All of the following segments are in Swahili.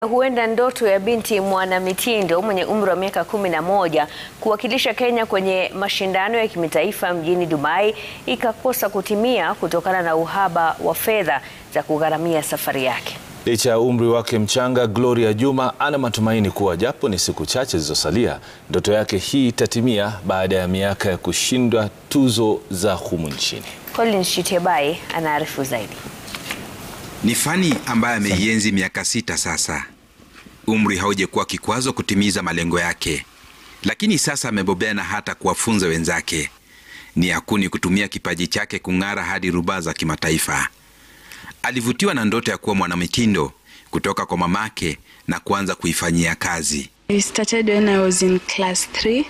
Huenda ndoto ya binti mwanamitindo mwenye umri wa miaka kumi na moja kuwakilisha Kenya kwenye mashindano ya kimataifa mjini Dubai ikakosa kutimia kutokana na uhaba wa fedha za kugharamia safari yake. Licha ya umri wake mchanga, Gloria Juma ana matumaini kuwa japo ni siku chache zilizosalia, ndoto yake hii itatimia baada ya miaka ya kushindwa tuzo za humu nchini. Collins Shitiebai anaarifu zaidi. Ni fani ambayo ameienzi miaka sita sasa. Umri haujakuwa kikwazo kutimiza malengo yake, lakini sasa amebobea na hata kuwafunza wenzake. Ni hakuni kutumia kipaji chake kung'ara hadi rubaa za kimataifa. Alivutiwa na ndoto ya kuwa mwanamitindo kutoka kwa mamake na kuanza kuifanyia kazi. I started when I was in class 3.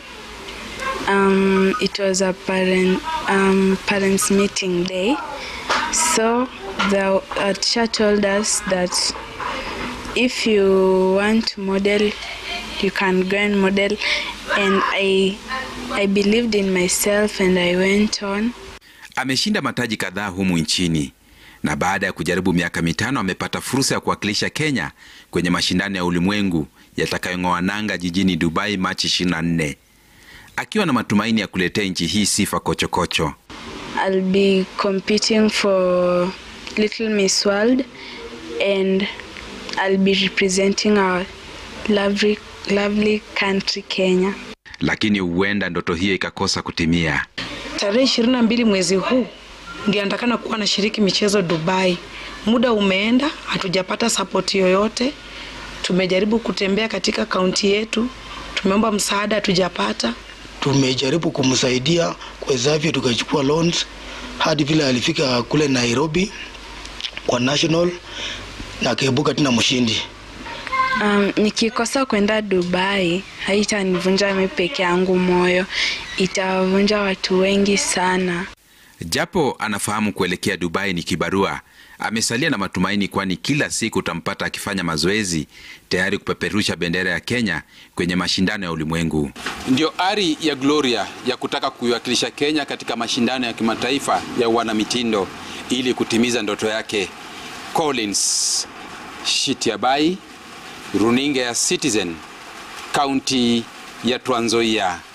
Um, it was a parent, um, parents meeting day. So the uh, teacher told us that if you want to model, you can go and model. And I, I believed in myself and I went on. Ameshinda mataji kadhaa humu nchini na baada ya kujaribu miaka mitano amepata fursa ya kuwakilisha Kenya kwenye mashindano ya ulimwengu yatakayong'oa nanga jijini Dubai Machi 24, akiwa na matumaini ya kuletea nchi hii sifa kochokocho. I'll be competing for Little Miss World and I'll be representing our lovely, lovely country Kenya. Lakini huenda ndoto hiyo ikakosa kutimia. Tarehe ishirini na mbili mwezi huu ndio anatakana kuwa anashiriki michezo Dubai. Muda umeenda, hatujapata sapoti yoyote. Tumejaribu kutembea katika kaunti yetu, tumeomba msaada, hatujapata. Tumejaribu kumsaidia kwezavyo, tukachukua loans hadi vile alifika kule Nairobi kwa national na akaibuka tena mshindi. Um, nikikosa kwenda Dubai haitanivunja mimi peke yangu moyo, itawavunja watu wengi sana. Japo anafahamu kuelekea Dubai ni kibarua, amesalia na matumaini, kwani kila siku utampata akifanya mazoezi tayari kupeperusha bendera ya Kenya kwenye mashindano ya ulimwengu. Ndio ari ya Gloria ya kutaka kuiwakilisha Kenya katika mashindano ya kimataifa ya wanamitindo ili kutimiza ndoto yake. Collins Shitiabai, runinga ya Citizen, kaunti ya Trans Nzoia.